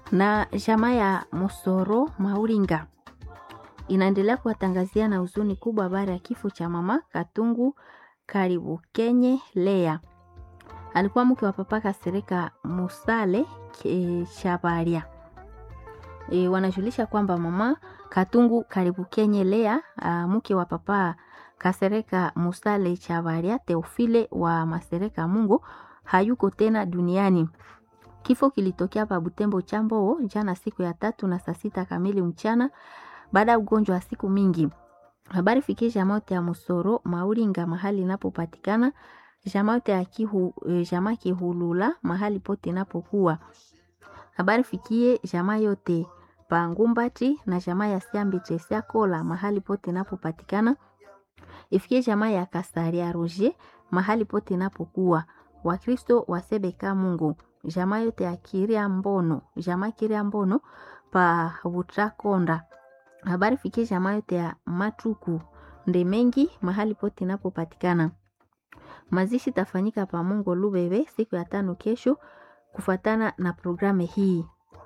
na jamaa ya Mosoro Mauringa inaendelea kuwatangazia na huzuni kubwa habari ya kifo cha mama Katungu Karibu Kenye Lea. Alikuwa mke wa papa Kasereka Musale e, Shabaria. E, wanajulisha kwamba mama Katungu Karibu Kenye Lea a, mke wa papa Kasereka Musale Chabaria Teofile wa Masereka Mungu hayuko tena duniani. Kifo kilitokea pa Butembo Chamboo jana siku ya tatu na saa sita kamili mchana baada ya ugonjwa wa siku mingi. Habari fikie jamaote ya Musoro Mauringa mahali inapopatikana, jamaote ya kihu, jamaa Kihulula mahali pote inapokuwa. Habari fikie jamaa yote pa Ngumbati na jamaa ya Siambi Chesia Kola mahali pote inapopatikana. Ifikie jamaa ya Kasaria Roger mahali pote inapokuwa. Wakristo wasebeka Mungu jamaa yote ya Kiria Mbono, jamaa Kiria Mbono pa Butrakonda. Habari fikie jamaa yote ya Matuku Ndemengi mahali pote inapopatikana. Mazishi tafanyika pa Mungo Lubebe siku ya tano kesho kufatana na programu hii.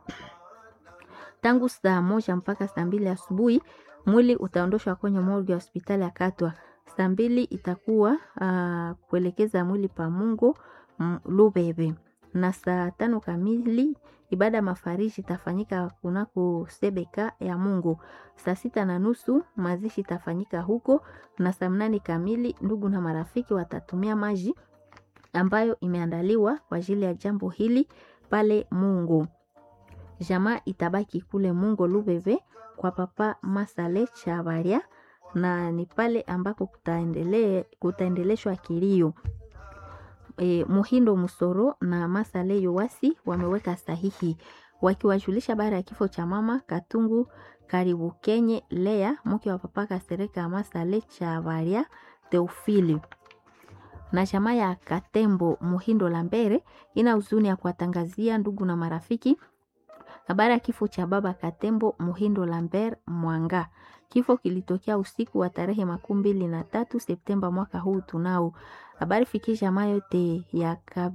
Tangu saa moja mpaka saa mbili asubuhi mwili utaondoshwa kwenye morgue ya hospitali ya Katwa. Saa mbili itakuwa uh, kuelekeza mwili pa Mungo Lubebe na saa tano kamili ibada ya mafariji itafanyika kunako sebeka ya Mungu. Saa sita na nusu mazishi itafanyika huko, na saa mnane kamili ndugu na marafiki watatumia maji ambayo imeandaliwa kwa ajili ya jambo hili pale Mungu. Jamaa itabaki kule Mungu Lubeve kwa papa Masale Chabaria, na ni pale ambako kutaendele, kutaendeleshwa kilio. E, Muhindo Musoro na Masale Yowasi wameweka sahihi wakiwajulisha baada ya kifo cha mama Katungu Karibu Kenye Lea mke wa papa Kasereka Masale Chavaria Teofili na jamaa ya Katembo Muhindo Lambere ina huzuni ya kuwatangazia ndugu na marafiki habari ya kifo cha baba Katembo Muhindo Lambert Mwanga. Kifo kilitokea usiku wa tarehe makumi mbili na tatu Septemba mwaka huu tunao habari fikie jamaa yote ya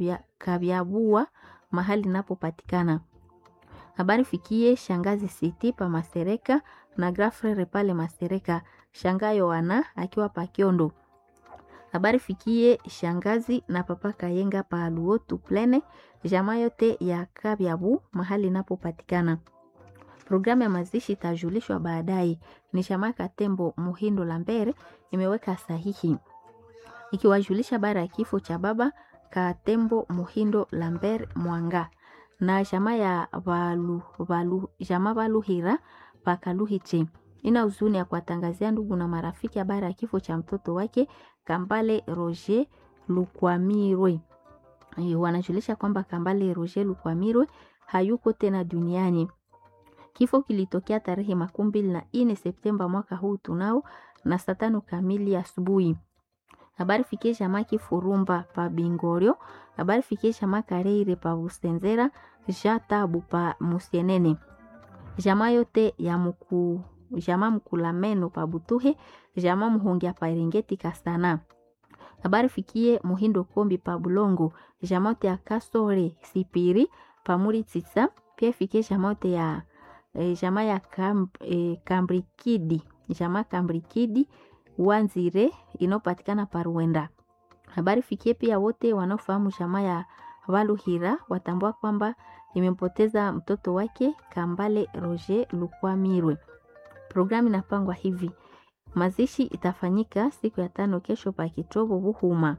Kabyabua mahali inapopatikana. Habari fikie shangazi Siti pa Masereka na Grafrere pale Masereka, shangayo wana akiwa Pakiondo. Habari fikie shangazi na papa Kayenga pa Luotu Plene, jamaa yote ya Kabyabu mahali inapopatikana. Programu ya mazishi itajulishwa baadaye. Ni jamaa Katembo Muhindo Lambere imeweka sahihi ikiwajulisha bara ya kifo cha baba Katembo Muhindo Lambert Mwanga na jamaa ya Valu, Valu, jamaa Valuhira Pakaluhiche ina huzuni ya kuwatangazia ndugu na marafiki habari ya kifo cha mtoto wake Kambale Roger Lukwamirwe. Wanajulisha kwamba Kambale Roger Lukwamirwe hayuko tena duniani. Kifo kilitokea tarehe makumi mbili na nne Septemba mwaka huu tunao na saa tano kamili asubuhi. Habari fikie jamaa Kifurumba pa Bingorio. Habari fikie jamaa Kareire pa Busenzera, Jatabu pa Musienene. Jamaa yote ya mku jamaa Mkulameno pa Butuhe, jamaa Muhongia pa Eringeti Kasana. Habari fikie Muhindo Kombi pa Bulongo, jamaa yote ya Kasore Sipiri pa Muri Tsitsa. Pia fikie jamaa yote ya eh, jamaa ya Kam, eh, Kambrikidi, jamaa Kambrikidi Wanzire inayopatikana Paruenda. Habari fikie pia wote wanaofahamu jamaa ya Valuhira watambua kwamba imempoteza mtoto wake Kambale Roger Lukwamirwe. Programu inapangwa hivi: mazishi itafanyika siku ya tano kesho pa Kitobo Buhuma.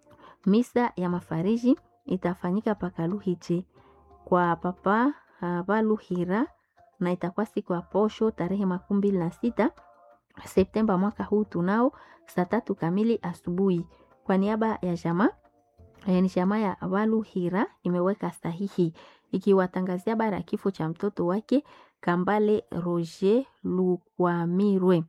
Misa ya mafariji itafanyika pa Kaluhiche kwa papa uh, Valuhira na itakuwa siku ya posho tarehe makumi mbili na sita Septemba mwaka huu tunao saa tatu kamili asubuhi. Kwa niaba ya jamaa ni jamaa ya Valuhira imeweka sahihi ikiwatangazia habari ya kifo cha mtoto wake Kambale Roger Lukwamirwe.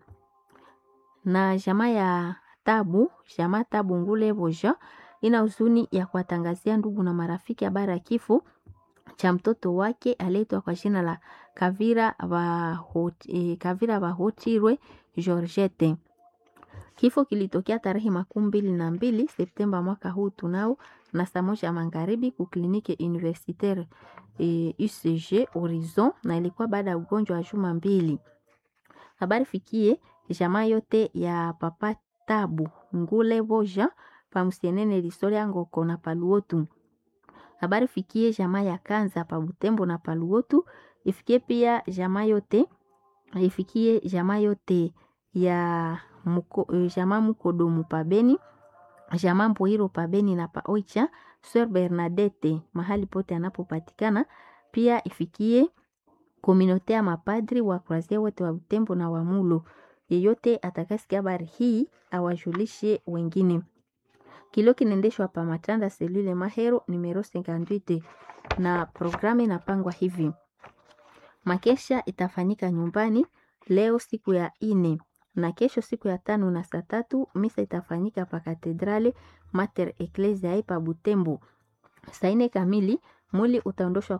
Na jamaa ya Tabu, jamaa Tabu Ngule Boja ina huzuni ya kuwatangazia ndugu na marafiki habari ya kifo cha mtoto wake aliyeitwa kwa jina la Kavira Bahoti, Kavira Bahotirwe Georgette. Kifo kilitokea tarehe makumi mbili na mbili Septemba mwaka huu tunao na saa moja magharibi ku kliniki universitaire e, UCG Horizon, na ilikuwa baada ya ugonjwa wa juma mbili. Habari fikie jamaa yote ya papa Tabu Ngule Boja pamusienene Lisoria Ngoko na Paluotu. Habari fikie jamaa ya Kanza pa Butembo na Paluotu. Ifikie pia jamaa yote ifikie jamaa yote ya muko, jamaa Mukodomu pabeni jamaa Mpoiro pabeni na pa Oicha Sœur Bernadette mahali pote anapopatikana. Pia ifikie komunote ya mapadri wa Kroazia wote wa Butembo na wa Mulo. Yeyote atakasikia habari hii awajulishe wengine. Kilio kinaendeshwa pa Matanda selule Mahero numero 58 na programu inapangwa hivi: makesha itafanyika nyumbani leo siku ya ine na kesho siku ya tano na saa tatu misa itafanyika pa Katedrale Mater Ecclesiae pa Butembo. Saa ine kamili mwili utaondoshwa